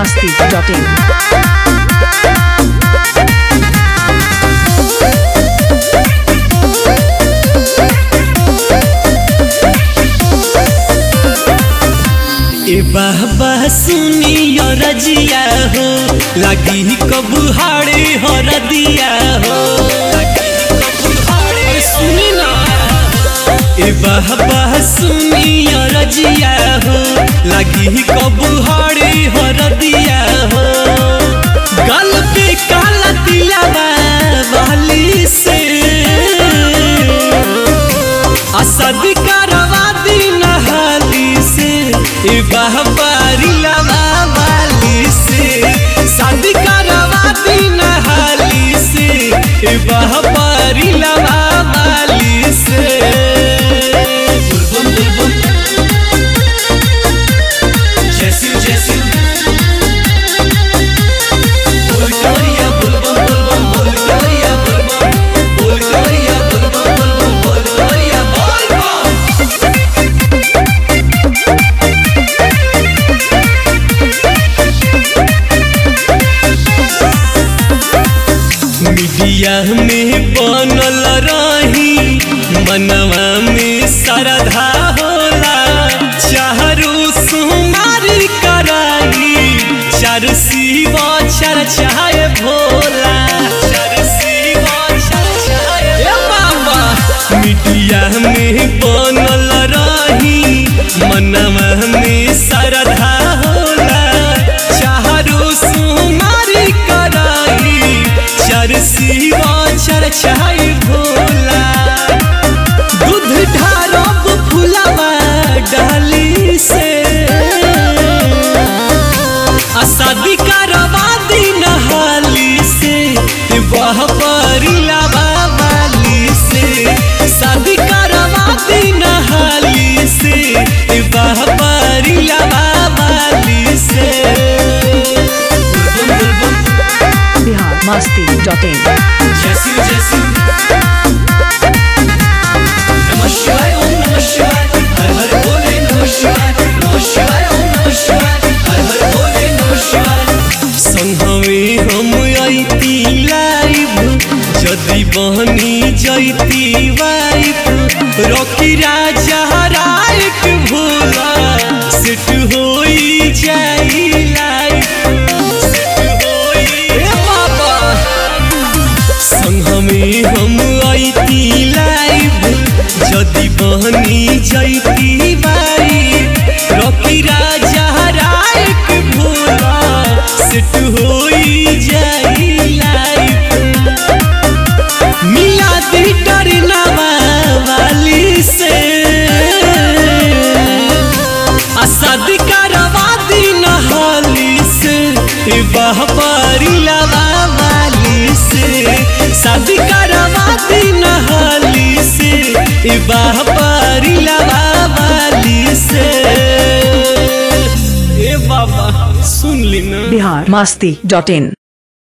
masti.in. ए बाबा सुनियो रजिया हो लगी कबू हाड़े हो रदिया हो अरे सुनी ना ए बाबा सुनियो रजिया हो लगी कबू हाड़े हो रदिया हो गल पे काला तिलावा वाली से असद करवा दी नहाली से ए बाहबारी लवा वाली से शादी करवा दी नहाली से ए बाहबारी लवा वाली से बुलबुल बुलबुल जैसी जैसी बोल करिया बुलबुल बुलबुल बोल करिया बुलबुल बोल करिया बुलबुल बुलबुल बोल करिया बुलबुल मीडिया में बनल रही मनवा में श्रद्धा होला चारू सुमारी कराई चार शिव चार चाहे भोला चार शिव चार चाहे बाबा मीडिया में बनल रही मनवा में श्रद्धा होला चारू सुमारी कराई चार शिवा चार चाय भोला दूध ढारब फुलावा डाली से आ शादी करवा दी नहाली से वह परिलावा वाली से शादी करवा दी नहाली से वह परिलावा वाली से बुलबुल बुलबुल Bihar masti.in. जैसी जैसी नमः शिवाय ओम नमः शिवाय हर हर बोले नमः शिवाय नमः शिवाय ओम नमः शिवाय हर हर बोले नमः शिवाय संघवे हम आईती लाइव जदि बहनी जैती वाइफ रॉकी राजा राइक भोला सेट होई जाई लाइफ सेट होई ए बाबा संघमे हम आईती लाइव जदि बहनी जैती बाई रॉकी राजा राइक भोला सेट होई जाई लाइफ मिला दी डरनावा वाली से आ शादी करवा दी नहाली से ए बाहबारी लवा वाली से शादी करवा दी नहाली से ए बाहबारी लवा वाली से ए बाबा सुन ली ना Bihar masti.in.